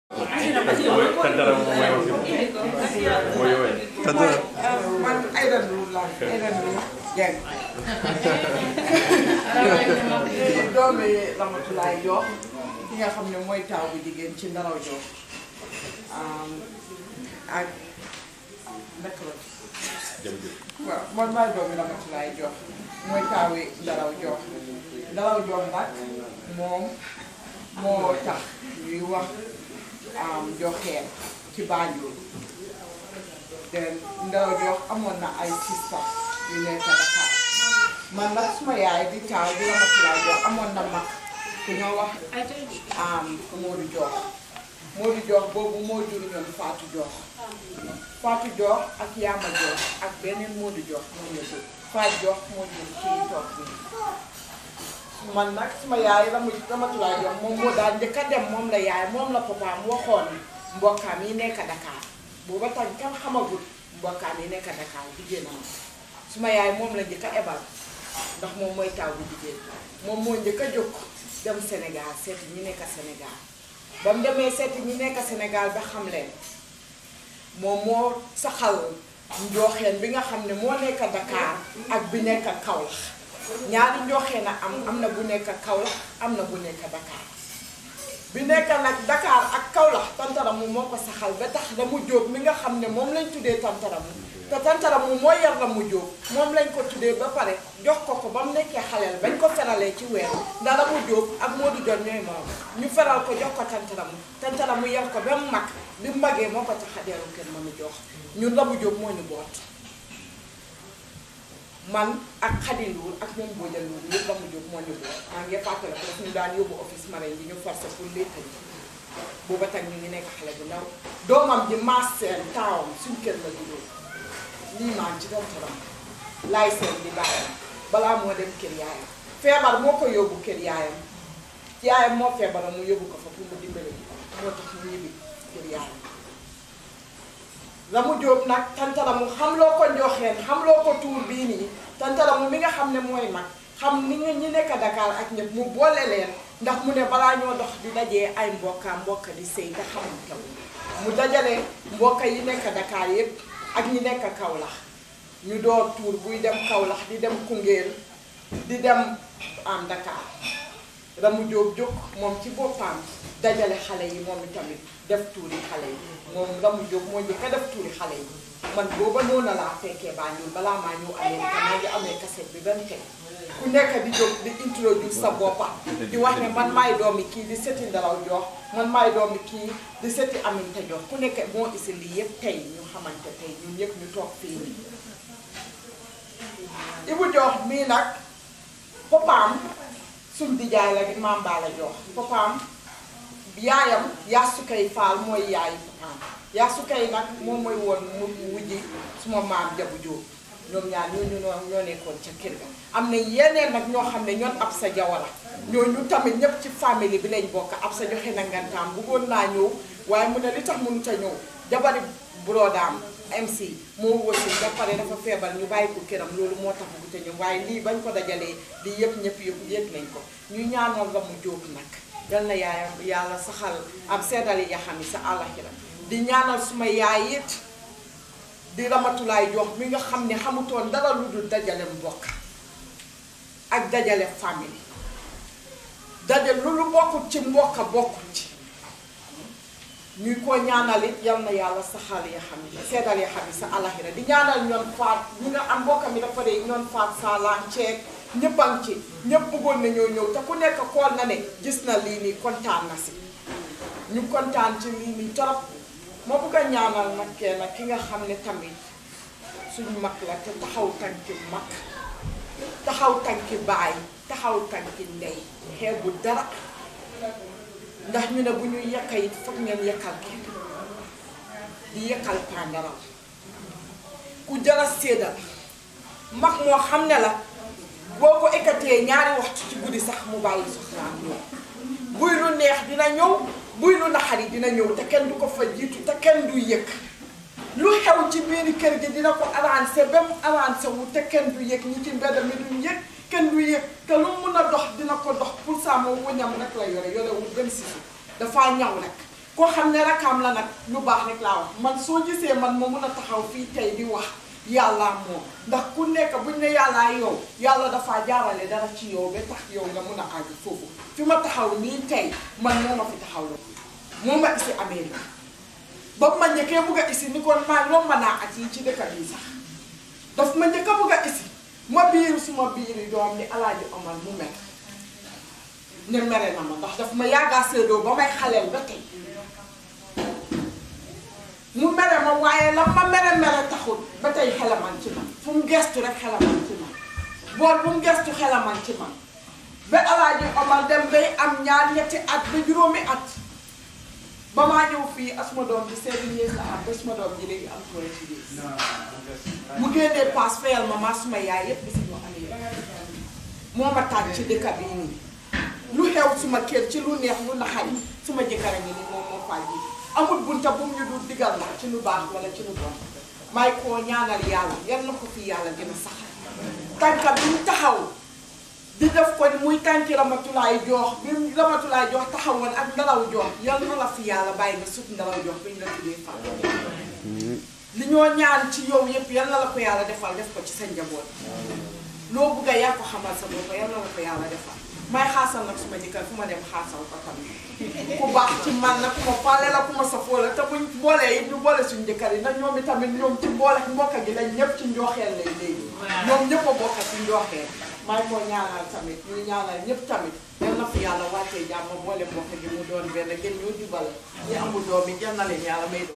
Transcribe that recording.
Kantara moom mooy wax mooy yowee. man Aïda Ndour laa Aïda Ndour Dieng. di doomi Ramatulaay Diop ki nga xam ne mooy taaw bi jigéen ci Ndaraw Diop ak ndek la jërëjëf. waaw man maay doomi Ramatulaay Diop mooy taawi Ndaraw Diop Ndaraw Diop nag moom moo tax ñuy wax joxeel ci Banjul te Ndaraw Diop amoon na ay sista yu nekk Dakar man nag suma yaay di taaw di Ramatulaay Diop amoon na mag ku ñoo wax Modou Diop Modou Diop boobu moo jur ñoom Fatou Diop Fatou Diop ak Yama Diop ak beneen Modou Diop moo ñu jur Fatou Diop moo jur kii toog bi man nag suma yaay Ramu Ramatulaay Diop moom moo daal njëkk a dem moom la yaay moom la papaam waxoon mbokkaam yi nekk Dakar booba tax kenn xamagul mbokkaam yi nekk Dakar jigéenam suma yaay moom la njëkk a ebal ndax moom mooy taw bu jigéen moom moo njëkk a jóg dem Sénégal seeti ñi nekk Sénégal ba mu demee seeti ñi nekk Sénégal ba xam leen moom moo saxal njooxeen bi nga xam ne moo nekk Dakar ak bi nekk Kaolack ñaari njooxeen a am am na bu nekk Kaolack am na bu nekk Dakar bi nekk nag Dakar ak Kaolack tantaramu moo ko saxal ba tax la mu jóob mi nga xam ne moom lañ tuddee tantaramu te tantaramu moo yar la mu jóob moom lañ ko tuddee ba pare jox ko ko ba mu nekkee xaleel bañ ko feralee ci weer ndax la mu jóob ak Modou Diop ñooy moom ñu feral ko jox ko tantaramu tantaramu yar ko ba mu mag bi mu magee moo ko tax a dellu kenn mënu jox ñun la mu jóob moo ñu boot man ak Khady Ndour ak ñoom Bodian Ndour yëpp la mu jóg moo ñu boot maa ngi fàttale ko daf ñu daan yóbbu office marin bi ñu forcé pour létta yi booba tag ñu ngi nekk xale bu ndaw doomam ji maas seen taawam suñ kër la juddoo lii maan ci tantaram laay seen di bàyyam balaa moo dem kër yaayam feebar moo ko yóbbu kër yaayam yaayam moo feebaram mu yóbbu ko fa pour mu dimbale moo tax mu ñibbi kër yaayam la mu jóob nag tantaramu xam loo ko njoxeen xam loo ko tuur bii nii tantaramu mi nga xam ne mooy mag xam ni nga ñi nekk Dakar ak ñëpp mu boole leen ndax mu ne balaa ñoo dox di dajee ay mbokka mbokka di sëy te xamul taw mu dajale mbokka yi nekk Dakar yëpp ak ñi nekk Kaolack ñu door tuur buy dem Kaolack di dem Koungheul di dem am Dakar Ramu Jóob jóg moom ci boppam dajale xale yi moom itamit def tuuri xale yi moom Ramu Jóob moo njëkk a def tuuri xale yi man booba noonu laa fekkee Banjul balaa maa ñëw Amérique maa ngi amee cassette bi benn tey ku nekk di jóg di introduce sa boppa di wax ne man maay doomi kii di seti Ndaraw Jox man maay doomi kii di seti Aminta Jox ku nekk moo isi lii yëpp tey ñu xamante tey ñun ñëpp ñu toog fii nii Ibu Jox mii nag papaam suñ dijaay la di maam Bala Jox papaam yaayam yaasukay faal mooy yaayu papaam yaasukay nag moom mooy woon mu wujji suma maam jabu jóob ñoom ñaar ñooñu ñoo nekkoon ca kër ga am na yeneen nag ñoo xam ne ñoon ab sa jawara ñooñu tamit ñëpp ci famille bi lañ bokk ab sa joxe na ngantaam bëggoon naa ñëw waaye mu ne li tax mënut a ñëw jabari brodaam MC moo wëssi ba pare dafa feebar ñu bàyyi ko këram loolu moo tax bëggut a ñëw waaye lii bañ ko dajalee di yëpp ñëpp yëpp yëg nañ ko ñu ñaanoon la mu jóob nag yal na yaayam yàlla saxal am seddali yaxam yi sa àllaxira di ñaanal suma yaay it di Ramatulaay Jox mi nga xam ne xamutoon dara lu dul dajale mbokk ak dajale famille dajale lu lu bokkut ci mbokk bokkut ci ñuy ko ñaanal it yal na yàlla saxal ya xam yi seddal ya xam yi sa alaxira di ñaanal ñoon faat ñi nga am mbokk mi dafa dee ñoon faat saalaan ceeg ñëppan ci ñëpp bëggoon na ñoo ñëw te ku nekk xool na ne gis na lii nii kontaan na si ñu kontaan ci lii nii torop ma bëgg a ñaanal nag kenn ki nga xam ne tamit suñu mag la te taxaw tànki mag taxaw tànki baay taxaw tànki ndey xeebu dara ndax ñu ne bu ñuy yekka it foog ngeen yekkal kenn di yekkal pandaraw ku jara séedal mag moo xam ne la boo ko ekkatee ñaari waxtu ci guddi sax mu bàyyi soxlaam ñëw buy lu neex dina ñëw buy lu naxari dina ñëw te kenn du ko fa jiitu te kenn du yëg lu xew ci biir kër gi dina ko avancé ba mu avancé wu te kenn du yëg ñi ci mbedd mi duñ yëg kenn du yëg te lu mun a dox dina ko dox pour ça moom wëñam rek la yore yorewul benn sisu dafaa ñaw rek koo xam ne rakam la nag lu baax rek laa wax man soo gisee man ma mun a taxaw fii tey di wax yàllaa moom ndax ku nekk buñ ne yàllaa yow yàlla dafaa jaarale dara ci yow ba tax yow nga mun a àgg foofu fi ma taxaw nii tey man moo ma fi taxaw la moo ma isi Amérique ba ma njëkkee bugg a isi ni kon maa romb naa at yi ci dëkk bi sax daf ma njëkk a bugg a isi ma biiru suma biiri doom ni alaaji Omar mu mel ne mere na ma ndax daf ma yàggaa séedoo ba may xaleel ba tey mu mere ma waaye la ma mere mere taxul ba tey xelaman ci man fu mu gestu rek xelaman ci man bool bu mu gestu xelaman ci man ba alaaji Omar dem bay am ñaar ñetti at ba juróomi at ba maa ñëw fii asuma doom bi seven years la am ba suma doom ji léegi am twenty years mu génnee paas fayal ma maa suma yaay yépp bi si ñoo amee moo ma tàgg ci dëkk bi nii lu xew suma kër ci lu neex lu naxari suma jëkkër a ngi ni moom moo faa ji amul bunta bu mu ñu dul digal na ci lu baax wala ci lu bon may koo ñaanal yàlla yal na ko fi yàlla gën a saxal tànka bi mu taxaw di def ko muy tànki ramatulaay joox bi mu ramatulaay joox taxawoon ak ndaraw joox yal na la fi yàlla bàyyi nga sut ndaraw joox bi ñu la tuddee fa li ñoo ñaan ci yow yëpp yal na la ko yàlla defal def ko ci sa njaboot loo bugg a yaa ko xamal sa bopp yal na la ko yàlla defal may xaasal nag suma jëkkër fu ma dem xaasal ko tamit ku baax ci man la ku ma faale la ku ma safoo la te buñ boolee it ñu boole suñu jëkkër yi nag ñoom itamit ñoom ci boole mbokk gi lañ ñëpp ci njooxeel lay léegi ñoom ñëpp a bokk ci njooxeel may ko ñaanal tamit ñu ñaanal ñëpp tamit yal na fi yàlla wàccee jàmm boole mbokk gi mu doon benn gën ñoo jubal ñi amul doom yi yal na leen yàlla may